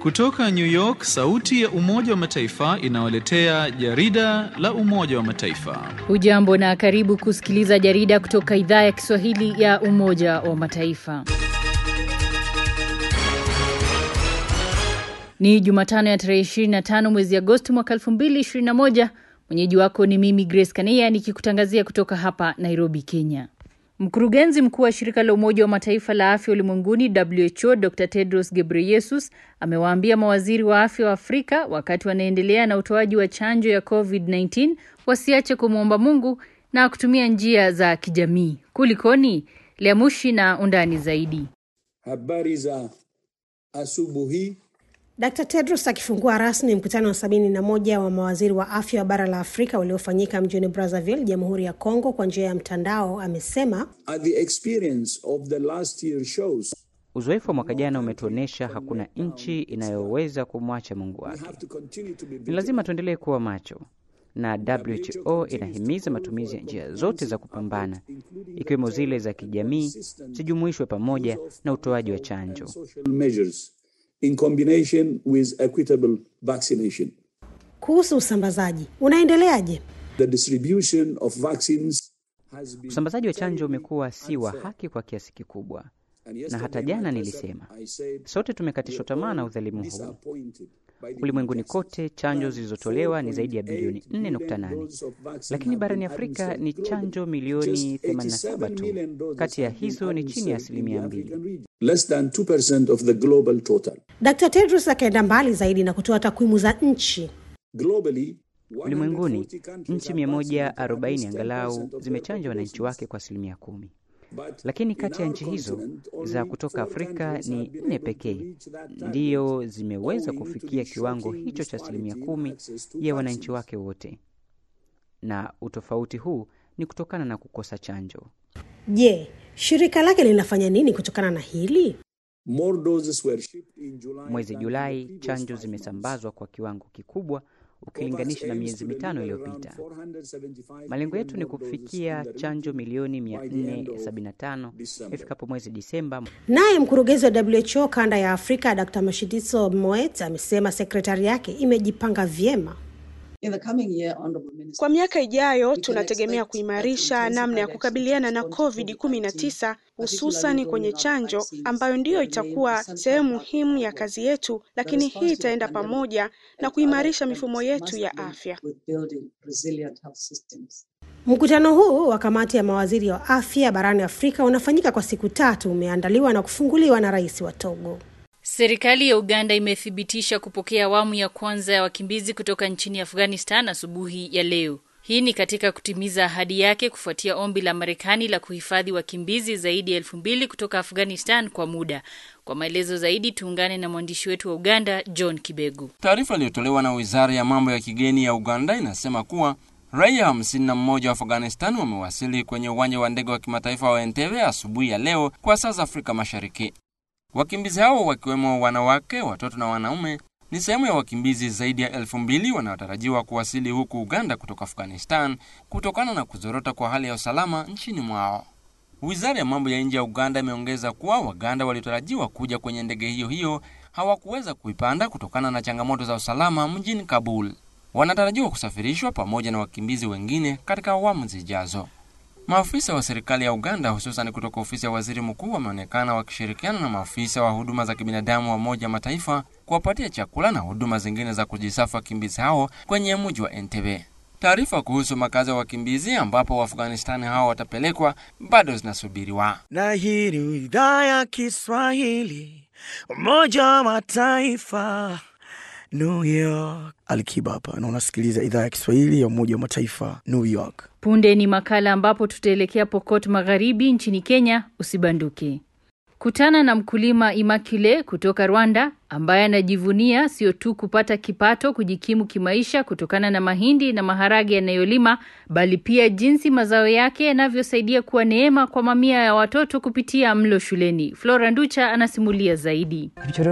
Kutoka New York, sauti ya Umoja wa Mataifa inawaletea jarida la Umoja wa Mataifa. Hujambo na karibu kusikiliza jarida kutoka idhaa ya Kiswahili ya Umoja wa Mataifa. Ni Jumatano ya tarehe 25 mwezi Agosti mwaka 2021. Mwenyeji wako ni mimi Grace Kania nikikutangazia kutoka hapa Nairobi, Kenya. Mkurugenzi mkuu wa shirika la Umoja wa Mataifa la afya ulimwenguni WHO Dr Tedros Ghebreyesus amewaambia mawaziri wa afya wa Afrika wakati wanaendelea na utoaji wa chanjo ya COVID-19 wasiache kumwomba Mungu na kutumia njia za kijamii. Kulikoni? Liamushi na undani zaidi. Habari za asubuhi. Dr Tedros akifungua rasmi mkutano wa sabini na moja wa mawaziri wa afya wa bara la Afrika uliofanyika mjini Brazzaville, Jamhuri ya Kongo kwa njia ya mtandao amesema The experience of the last year shows Uzoefu wa mwaka jana umetuonyesha hakuna nchi inayoweza kumwacha Mungu we wake. have to continue to be Ni lazima tuendelee kuwa macho, na WHO inahimiza matumizi ya njia zote za kupambana, ikiwemo zile za kijamii, zijumuishwe pamoja na utoaji wa chanjo. social measures in combination with equitable vaccination. kuhusu usambazaji unaendeleaje? The distribution of vaccines has been Usambazaji wa chanjo umekuwa si wa haki kwa kiasi kikubwa, and na yesterday hata jana my nilisema I said sote tumekatishwa tamaa na udhalimu huu. disappointed by the Ulimwenguni injustice. kote chanjo zilizotolewa ni zaidi ya bilioni 4.8 lakini barani Afrika ni chanjo milioni 87 tu. Kati ya hizo ni chini ya asilimia mbili. Less than 2% of the global total. Dr Tedros akaenda mbali zaidi na kutoa takwimu za nchi. Globally, Ulimwenguni 140 countries nchi have vaccinated 140 at least angalau 10% of their zimechanja wananchi population. wake kwa asilimia kumi, But lakini in kati ya our nchi hizo continent, only za kutoka four Afrika countries ni have been nne able to pekee reach that target, ndiyo zimeweza owing to kufikia the kiwango shocking hicho cha asilimia disparity in kumi access to ya wananchi vaccines. wake wote, na utofauti huu ni kutokana na kukosa chanjo. Je, shirika lake linafanya nini kutokana na hili? More doses were shipped in July Mwezi than in Julai the previous chanjo five months. zimesambazwa kwa kiwango kikubwa ukilinganisha na COVAX miezi aims to mitano deliver iliyopita. around 475 Malengo yetu ni million more doses kufikia in the chanjo region milioni by the end of 475 December. ifikapo mwezi Disemba. Naye mkurugenzi wa WHO kanda ya Afrika Dr Mashidiso Moet amesema sekretari yake imejipanga vyema. In the coming year, honorable minister, Kwa miaka ijayo we can tunategemea expect kuimarisha that namna ya intensified kukabiliana na actions to respond to COVID-19 hususani particularly kwenye rolling out chanjo vaccines ambayo ndiyo will remain itakuwa a central sehemu part of muhimu our ya work. kazi yetu, The lakini hii response to the itaenda pandemic pamoja na and other kuimarisha epidemics mifumo yetu must ya link afya. with building resilient health systems. Mkutano huu wa kamati ya mawaziri wa afya barani Afrika unafanyika kwa siku tatu, umeandaliwa na kufunguliwa na rais wa Togo. Serikali ya Uganda imethibitisha kupokea awamu ya kwanza ya wakimbizi kutoka nchini Afghanistan asubuhi ya leo. Hii ni katika kutimiza ahadi yake kufuatia ombi la Marekani la kuhifadhi wakimbizi zaidi ya elfu mbili kutoka Afghanistan kwa muda. Kwa maelezo zaidi tuungane na mwandishi wetu wa Uganda John Kibegu. Taarifa iliyotolewa na wizara ya mambo ya kigeni ya Uganda inasema kuwa raia hamsini na mmoja wa Afghanistan wamewasili kwenye uwanja wa ndege wa kimataifa wa Entebbe asubuhi ya leo kwa saa za Afrika Mashariki. Wakimbizi hao wakiwemo wanawake, watoto na wanaume ni sehemu ya wakimbizi zaidi ya elfu mbili wanaotarajiwa kuwasili huku Uganda kutoka Afghanistan kutokana na kuzorota kwa hali ya usalama nchini mwao. Wizara ya mambo ya nje ya Uganda imeongeza kuwa Waganda waliotarajiwa kuja kwenye ndege hiyo hiyo hawakuweza kuipanda kutokana na changamoto za usalama mjini Kabul. Wanatarajiwa kusafirishwa pamoja na wakimbizi wengine katika awamu zijazo. Maafisa wa serikali ya Uganda hususan kutoka ofisi ya waziri mkuu wameonekana wakishirikiana na maafisa wa huduma za kibinadamu wa Umoja wa Mataifa kuwapatia chakula na huduma zingine za kujisafu wakimbizi hao kwenye mji wa Entebbe. Taarifa kuhusu makazi ya wakimbizi ambapo Waafghanistani hao watapelekwa bado zinasubiriwa. na hii ni idhaa ya Kiswahili Umoja wa Mataifa New York. Alikiba hapa na unasikiliza idhaa ya Kiswahili ya Umoja wa Mataifa New York. Punde ni makala ambapo tutaelekea Pokot Magharibi nchini Kenya. Usibanduke. Kutana na mkulima Immaculate kutoka Rwanda ambaye anajivunia sio tu kupata kipato kujikimu kimaisha kutokana na mahindi na maharage yanayolima bali pia jinsi mazao yake yanavyosaidia kuwa neema kwa mamia ya watoto kupitia mlo shuleni. Flora Nducha anasimulia zaidi.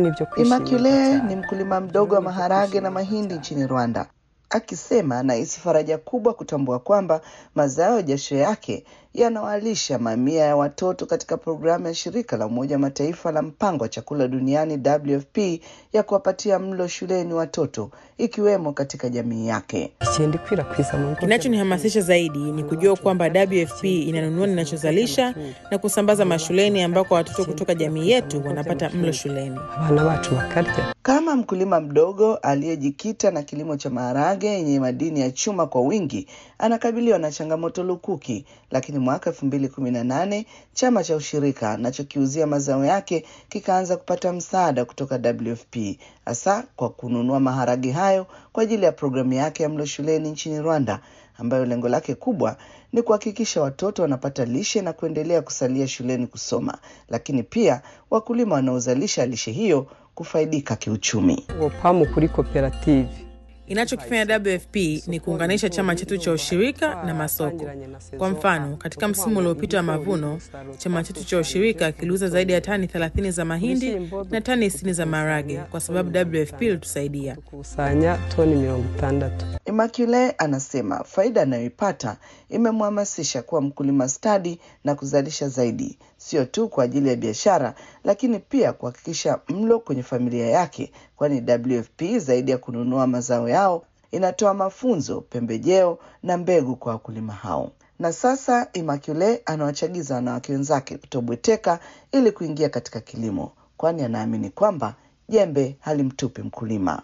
Imakule ni mkulima mdogo wa maharage na mahindi nchini Rwanda, akisema anahisi faraja kubwa kutambua kwamba mazao ya jasho yake yanawalisha mamia ya watoto katika programu ya shirika la Umoja wa Mataifa la mpango wa chakula duniani WFP ya kuwapatia mlo shuleni watoto ikiwemo katika jamii yake. Kinachonihamasisha zaidi ni kujua kwamba WFP inanunua ninachozalisha na kusambaza mashuleni ambako watoto kutoka jamii yetu wanapata mlo shuleni. Kama mkulima mdogo aliyejikita na kilimo cha maharage yenye madini ya chuma kwa wingi, anakabiliwa na changamoto lukuki, lakini mwaka elfu mbili kumi na nane chama cha ushirika anachokiuzia mazao yake kikaanza kupata msaada kutoka WFP hasa kwa kununua maharage hayo kwa ajili ya programu yake ya mlo shuleni nchini Rwanda, ambayo lengo lake kubwa ni kuhakikisha watoto wanapata lishe na kuendelea kusalia shuleni kusoma, lakini pia wakulima wanaozalisha lishe hiyo kufaidika kiuchumi. Upamu kuri koperative Inachokifanya WFP ni kuunganisha chama chetu cha ushirika na masoko. Kwa mfano, katika msimu uliopita wa mavuno, chama chetu cha ushirika kiliuza zaidi ya tani 30 za mahindi na tani 60 za maharage kwa sababu WFP ilitusaidia. kusanya toni mirongo itandatu. Immaculate anasema faida anayoipata imemhamasisha kuwa mkulima stadi na kuzalisha zaidi, sio tu kwa ajili ya biashara, lakini pia kuhakikisha mlo kwenye familia yake, kwani WFP zaidi ya kununua mazao yao inatoa mafunzo, pembejeo na mbegu kwa wakulima hao. Na sasa Immaculate anawachagiza wanawake wenzake kutobweteka ili kuingia katika kilimo, kwani anaamini kwamba jembe halimtupi mkulima.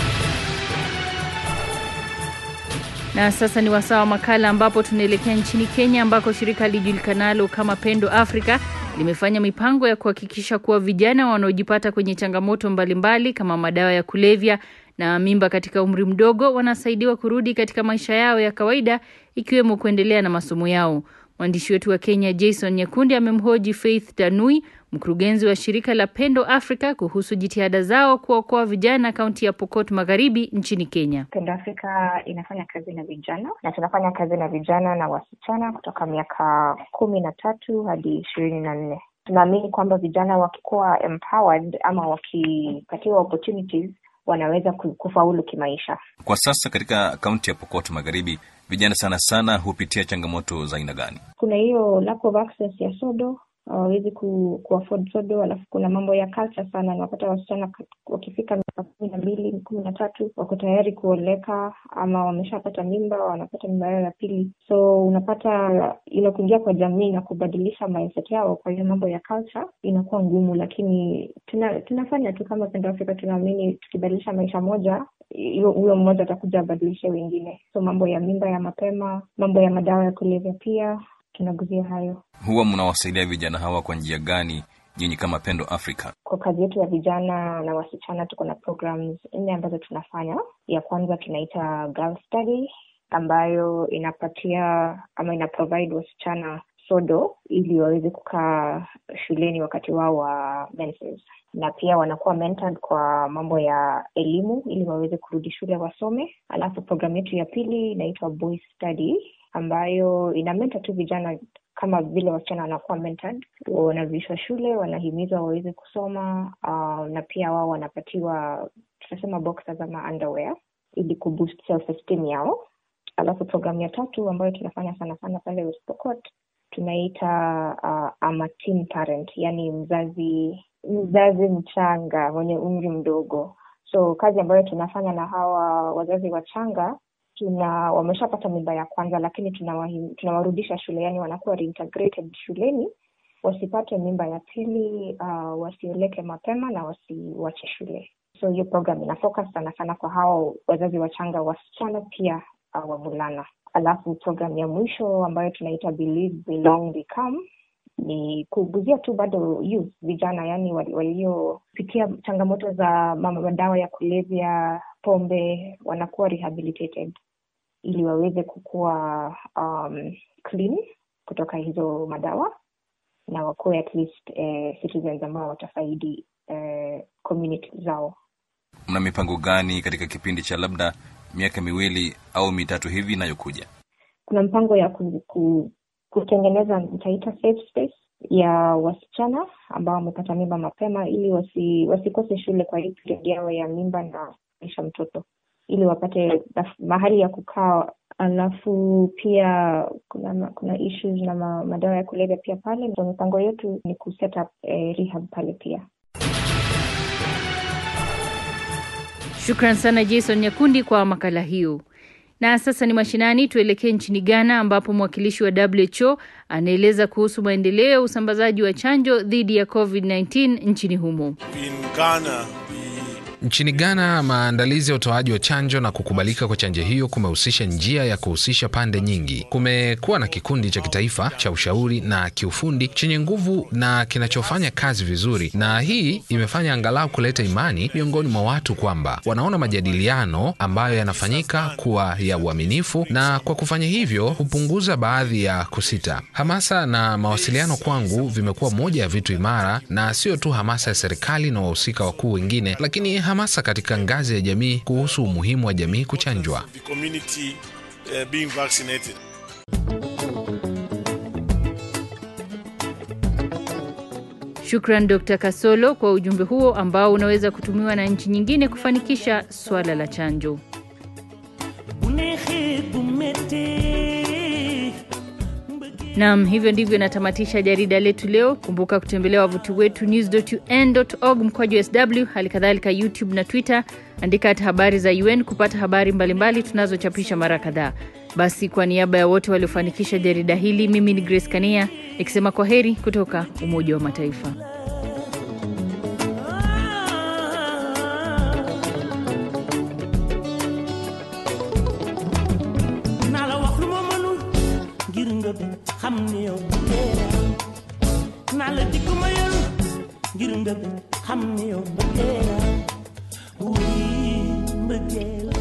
Na sasa ni wasaa wa makala ambapo tunaelekea nchini Kenya ambako shirika lijulikanalo kama Pendo Africa limefanya mipango ya kuhakikisha kuwa vijana wanaojipata kwenye changamoto mbalimbali kama madawa ya kulevya na mimba katika umri mdogo wanasaidiwa kurudi katika maisha yao ya kawaida ikiwemo kuendelea na masomo yao. Mwandishi wetu wa Kenya Jason Nyakundi amemhoji Faith Tanui, mkurugenzi wa shirika la Pendo Africa kuhusu jitihada zao kuwaokoa vijana kaunti ya Pokot Magharibi nchini Kenya. Pendo Afrika inafanya kazi na vijana na tunafanya kazi na vijana na wasichana kutoka miaka kumi na tatu hadi ishirini na nne. Tunaamini kwamba vijana wakikuwa empowered ama wakipatiwa opportunities wanaweza ku- kufaulu kimaisha. Kwa sasa katika kaunti ya Pokot Magharibi, vijana sana sana hupitia changamoto za aina gani? Kuna hiyo lack of access ya sodo hawawezi ku, ku afford sodo, alafu kuna mambo ya culture sana. Napata wasichana kat- wakifika miaka kumi na mbili kumi na tatu wako tayari kuoleka ama wameshapata mimba, wanapata mimba yao ya pili, so unapata ile kuingia kwa jamii na kubadilisha mindset yao kwa hiyo mambo ya culture inakuwa ngumu, lakini tuna, tunafanya tu kama Pendo Afrika, tunaamini tukibadilisha maisha moja hiyo huyo mmoja atakuja abadilishe wengine. So mambo ya mimba ya mapema, mambo ya madawa ya kulevya pia tunaguzia hayo. Huwa mnawasaidia vijana hawa kwa njia gani nyinyi kama Pendo Africa? Kwa kazi yetu ya vijana na wasichana tuko na programs nne ambazo tunafanya. Ya kwanza tunaita Girl Study ambayo inapatia ama ina provide wasichana sodo ili waweze kukaa shuleni wakati wao wa menses, na pia wanakuwa mentored kwa mambo ya elimu ili waweze kurudi shule wasome. Alafu programu yetu ya pili inaitwa Boys Study ambayo ina mentor tu vijana kama vile wasichana wanakuwa mentored, wanavishwa shule, wanahimizwa waweze kusoma uh, na pia wao wanapatiwa tunasema boxers ama underwear ili kuboost self esteem yao. Alafu programu ya tatu ambayo tunafanya sana sana pale West Pokot tunaita uh, ama teen parent, yani mzazi mzazi mchanga mwenye umri mdogo. So kazi ambayo tunafanya na hawa wazazi wachanga tuna wameshapata mimba ya kwanza, lakini tunawahim- tunawarudisha shule, yani wanakuwa reintegrated shuleni, wasipate mimba ya pili, uh, wasioleke mapema na wasiwache shule. So hiyo program ina focus sana sana kwa hao wazazi wachanga, wasichana pia uh, wavulana. Alafu program ya mwisho ambayo tunaita Believe, Belong, Become ni kuguzia tu bado youth vijana, yani wal- waliopitia changamoto za mama madawa ya kulevya, pombe, wanakuwa rehabilitated ili waweze kukuwa um, clean kutoka hizo madawa na wakuwe at least eh, citizens ambao watafaidi eh, community zao. Mna mipango gani katika kipindi cha labda miaka miwili au mitatu hivi inayokuja? Kuna mpango ya ku, ku, kutengeneza nitaita safe space ya wasichana ambao wamepata mimba mapema ili wasi, wasikose shule kwa hii period yao ya mimba na maisha mtoto. ili wapate naf- mahali ya kukaa alafu pia kuna ma- kuna issues na ma, madawa ya kulevya pia pale so mipango yetu ni kuset up eh, rehab pale pia Shukran sana Jason Nyakundi kwa makala hiyo. Na sasa ni mashinani, tuelekee nchini Ghana ambapo mwakilishi wa WHO anaeleza kuhusu maendeleo ya usambazaji wa chanjo dhidi ya COVID-19 nchini humo. In Ghana, Nchini Ghana, maandalizi ya utoaji wa chanjo na kukubalika kwa chanjo hiyo kumehusisha njia ya kuhusisha pande nyingi. Kumekuwa na kikundi cha kitaifa cha ushauri na kiufundi chenye nguvu na kinachofanya kazi vizuri, na hii imefanya angalau kuleta imani miongoni mwa watu kwamba wanaona majadiliano ambayo yanafanyika kuwa ya uaminifu, na kwa kufanya hivyo hupunguza baadhi ya kusita. Hamasa na mawasiliano kwangu vimekuwa moja ya vitu imara, na sio tu hamasa ya serikali na wahusika wakuu wengine, lakini hamasa katika ngazi ya jamii kuhusu umuhimu wa jamii kuchanjwa. the community uh, being vaccinated. Shukran Dr. Kasolo kwa ujumbe huo ambao unaweza kutumiwa na nchi nyingine kufanikisha swala la chanjo. Naam, hivyo ndivyo natamatisha jarida letu leo. Kumbuka kutembelea wavuti wetu news.un.org mkwaju sw, hali kadhalika YouTube na Twitter, andika hata habari za UN kupata habari mbalimbali tunazochapisha mara kadhaa. Basi, kwa niaba ya wote waliofanikisha jarida hili, mimi ni Grace Kania nikisema kwa heri kutoka Umoja wa Mataifa. naa la wax lu ma mënul ngir nga bëgg xam ni yow bëggee naa la dikk ma yël ngir nga bëgg xam ni yow bëggee wuy mbëggeel